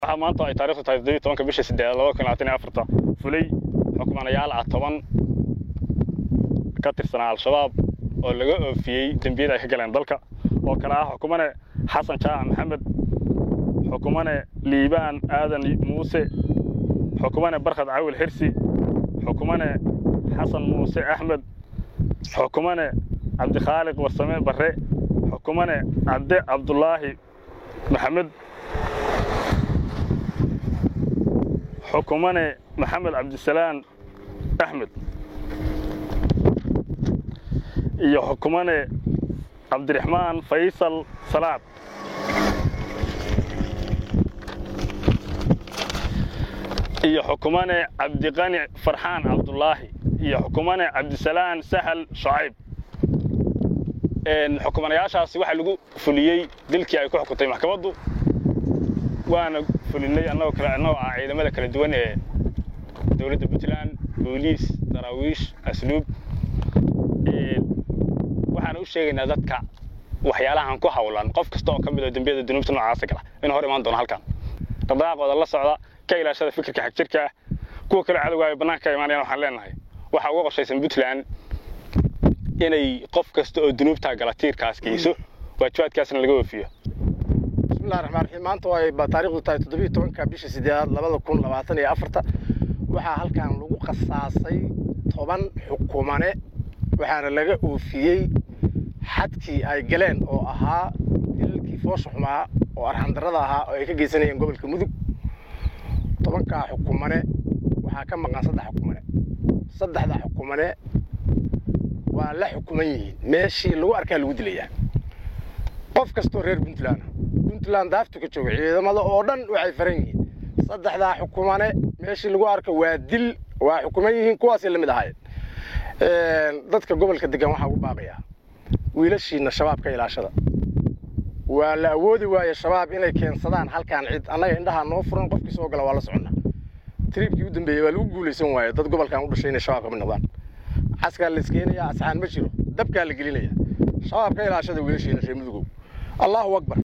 waxaa maanta ay taarikhdu tahay toddobiyo tobanka bisha siddeedaad laba kun labaatan iyo afarta fulay xukmanayaal ah toban ka tirsanaa al-shabaab oo laga oofiyey dembiyada ay ka galeen dalka oo kale ah xukumane xasan jaac maxamed xukumane liibaan aadan muuse xukumane barkhad cawil xirsi xukumane xasan muuse axmed xukumane cabdikhaaliq warsame barre xukumane cabde cabdulaahi maxamed xukumane maxamed cabdisalaan axmed iyo xukumane cabdiraxmaan faysal salaad iyo xukumane cabdiqani farxaan cabdulaahi iyo xukumane cabdisalaan sahal shacayb xukumanayaashaasi waxaa lagu fuliyey dilkii ay ku xukuntay maxkamaddu waana fulinay annagoo kale annagoo ah ciidamada kala duwan ee dowladda puntland booliis daraawiish asluub waxaan u sheegaynaa dadka waxyaalahan ku hawlan qof kasta oo ka mid oo dembiyada dunuubta noocaasa gala inuu hor imaan doono halkan dhaqdhaqaaqooda la socda ka ilaashada fikirka xagjirka ah kuwa kale cadowga ay bannaanka ka imaanayaan waxaan leenahay waxaa uga qorshaysan puntland inay qof kasta oo dunuubtaa gala tiirkaas geyso waajibaadkaasna laga oofiyo bismillahi raxmaan raxiim maanta way ba taarikhdu tahay toddobiyo tobanka bisha siddeedaad labada kun labaatan iyo afarta waxaa halkan lagu qasaasay toban xukumane waxaana laga oofiyey xadkii ay galeen oo ahaa dilalkii foosha xumaa oo arxandarrada ahaa oo ay ka geysanayeen gobolka mudug tobankaa xukumane waxaa ka maqan saddex xukumane saddexda xukumane waa la xukuman yihiin meeshii lagu arkaa lagu dilayaa qof kastoo reer puntland puntland daaftu ka jooga ciidamada oo dhan waxay faran yihiin saddexdaa xukumane meeshii lagu arka waa dil waa xukuman yihiin kuwaasay la mid ahaayeen dadka gobolka degan waxaa ugu baaqayaa wiilashiina shabaab ka ilaashada waa la awoodi waaye shabaab inay keensadaan halkaan cid annaga indhahaa noo furan qofkii soo gala waa la soconnaa triibkii u dambeeyey waa lagu guulaysan waaye dad gobolkan u dhashay inay shabaab ka mid noqdaan caskaa la iskeenayaa asxaan ma jiro dabkaa la gelinayaa shabaab ka ilaashada wiilashiina reer mudugow allahu akbar